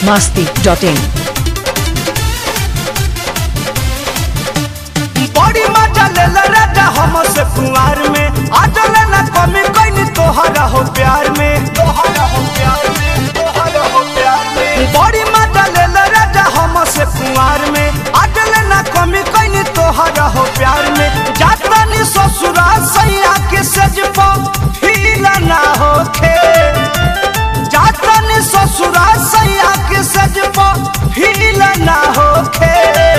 masti.in. बड़ी मजा ले राजा हम से कुंवार में आजल न कमी कोई तोहरा हो प्यार में तोहरा हो प्यार में तोहरा हो प्यार में बड़ी मजा ले राजा हम से कुंवार में आजल न कमी कोई तोहरा हो प्यार में जाता नी ससुरा सैया के सज फील ना होखे जाता नी ससुरा सैया के सज फील ना होखे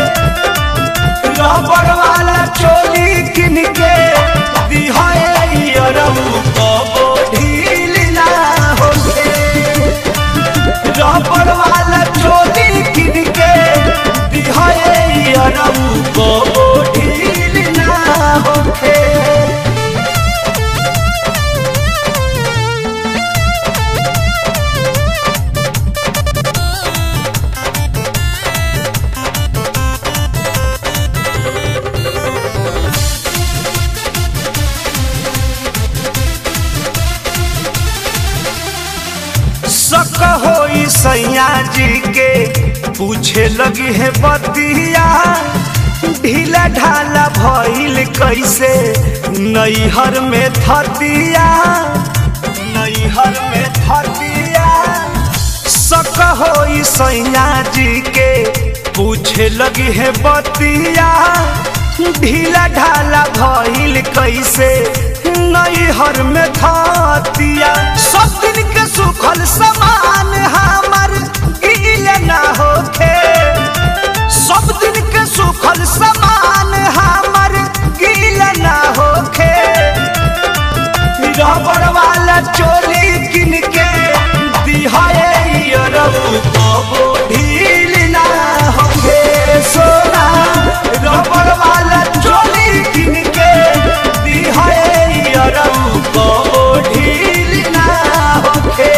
रबड़ वाला चोली किन के दिहाए अरबू को ढील ना होगे रबड़ वाला चोली किन के दिहाए अरबू को ढील ना होगे सक होई सैया जी के पूछे लगी है बतिया ढीला ढाला भइल कैसे नैहर में थतिया नैहर में थतिया सक होई सैया जी के पूछे लगी है बतिया ढीला ढाला भइल कैसे नैहर में थतिया सब दिन के सुखल समान हमर गील ना होखे सब दिन के सुखल समान हमर गील ना होखे रबड़ वाला चोली किन के दिहाए अरबू को ढील ना होखे सोना रबड़ वाला चोली किन के दिहाए अरबू को ढील ना होखे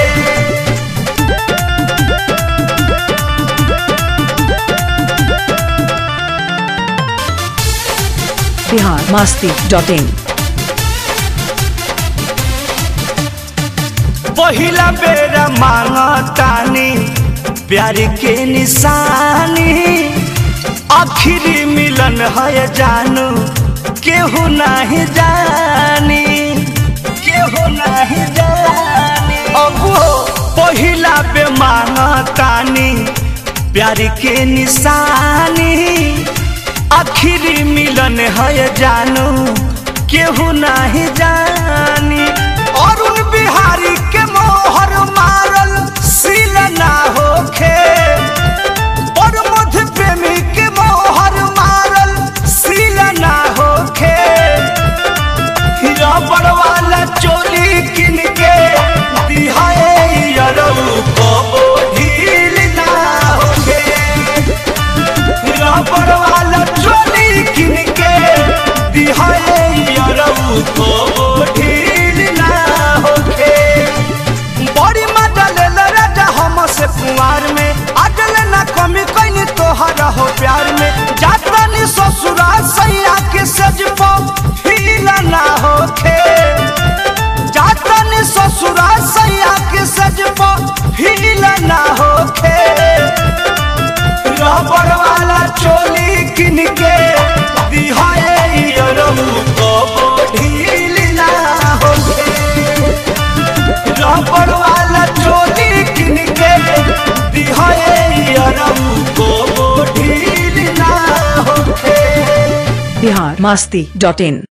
Bihar masti.in. पहिला बेरा मांगतानी प्यार के निशानी आखिरी मिलन है जानू केहू नहीं जानी केहू नहीं जानी अब वो पहिला बे मांगतानी प्यार के निशानी आखिरी मिलन है जानू केहू नहीं जानी अरुण बिहारी के मोहर मारल सील ना होखे और मध्य प्रेमी के मोहर मारल सील ना होखे रबड़ वाला चोली किन के दिहाए अरऊ को ढील ना होखे रबड़ वाला चोली किन के दिहाए अरऊ को ढील ना होखे बड़ी मदल राजा हम से कुंवार में अजल न कमी कोई तोहरा हो प्यार में जाता नी ससुरा सैया के सज फील ना होखे जाता नी ससुरा सैया के सज फील ना होखे रबड़ वाला चोली किन के दिहाए अरबू को ढील ना होखे रबड़ वाला चोली किन के दिहाए अरबू को ढील ना होखे Bihar masti.in.